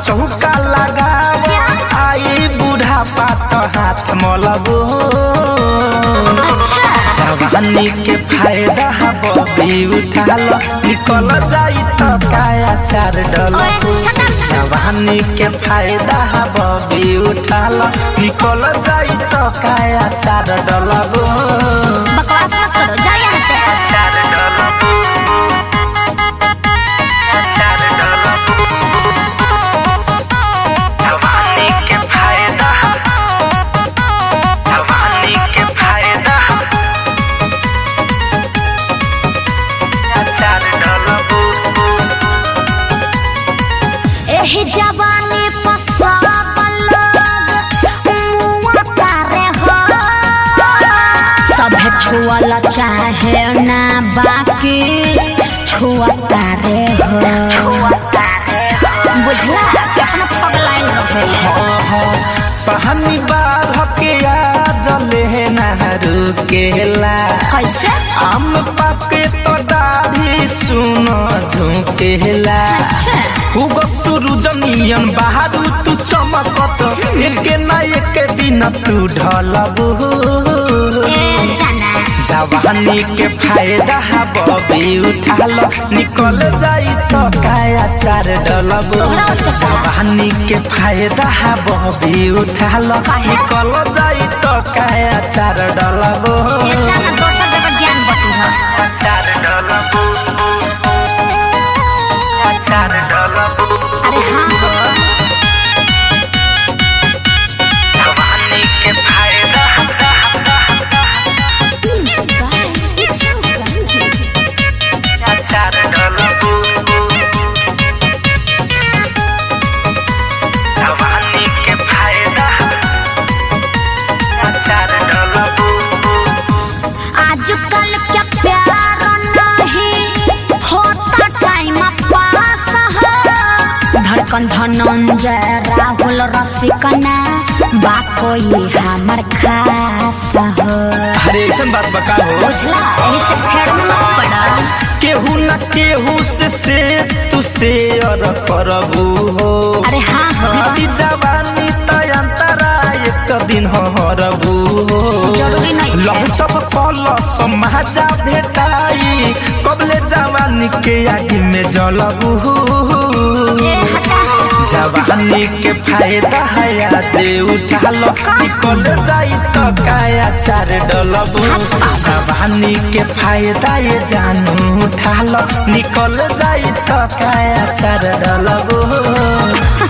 चौका लगाव आई बूढ़ा पात हाथ मलबो अच्छा जवानी के फायदा बबी उठा लो निकल जाई तो काया चार डलबो ओए सटम जवानी के फायदा बबी उठा लो निकल जाई तो काया चार डलबो बकवास मत करो जाओ यहाँ से चार डलबो चार डलबो जवानी के फायदा जवानी के फायदा चार डलबो एही जवानी पसाबल लोग मुआ तारे हो सभे छुअल चाहे ना बाकी छुआ तारे हो बुझला कितना पगलाइन रहे पहनी बार के आ जले नहरू केला कैसे आम पाके तो दाढ़ी सुन झुकेला उगत सूरज नियन बाहरु तू चमकत एके ना एके दिन तू ढलबू ए जाना जवानी के फायदा बबी उठा लो निकल जाई तो काया चार डलबो तोहरा उससे बड़ा। जवानी के फायदा बबी उठा लो काहे? निकल जाई तो काया चार डलबो ए जाना दोसर जगह ज्ञान बटी हो चार डलबो चार डलबो अरे हाँ हो जवानी के फायदा चार डलबो जवानी के फायदा चार डलबो आजकल क्या प्यार नहीं होता टाइम पास हो धड़कन धनंजय राहुल रसिकना बा कोई हमर खास हो अरे ऐसा बात बका हो बुझला यही से फेर में मत पड़ा केहू न केहू से शेष तू शेयर करबू हो अरे हाँ हो बीती जवानी तयंतरा एक दिन हरबू हो जरूरी नहीं है। लहचब कल समाजा भेटाई कबले जवानी के आगे में जलबू ए हटा जवानी के फायदा है जे उठा लो निकल जाई तो काया चार डलबू जवानी के फायदा ये जानू उठा लो निकल जाई तो काया चार डलबू